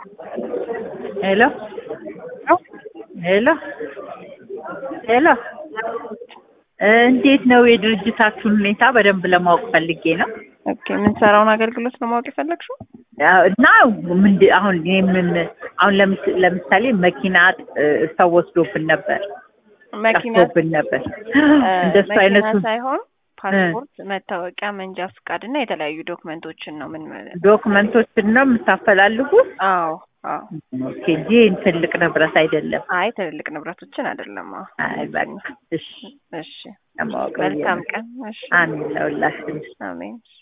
ሄሎ ሄሎ ሄሎ እንዴት ነው የድርጅታችሁን ሁኔታ በደንብ ለማወቅ ፈልጌ ነው። ኦኬ የምንሰራውን አገልግሎት ነው ማወቅ የፈለግሽው? ያው እና ምንድ አሁን እኔ ምን አሁን ለምስ- ለምሳሌ መኪና እ፣ ሰው ወስዶብን ነበር መኪና ጠፍቶብን ነበር እ፣ እንደሱ መኪና አይነቱ ሳይሆን ፓስፖርት፣ መታወቂያ፣ መንጃ ፍቃድ እና የተለያዩ ዶክመንቶችን ነው ምን ዶክመንቶችን ነው የምታፈላልጉት? አዎ አዎ። ኦኬ እንጂ ትልቅ ንብረት አይደለም። አይ ትልልቅ ንብረቶችን አይደለም። አዎ። አይ በቃ እሺ እሺ ለማወቅ ብዬ መልካም ነው። ቀን። እሺ አሜን ለሁላችን። አሜን።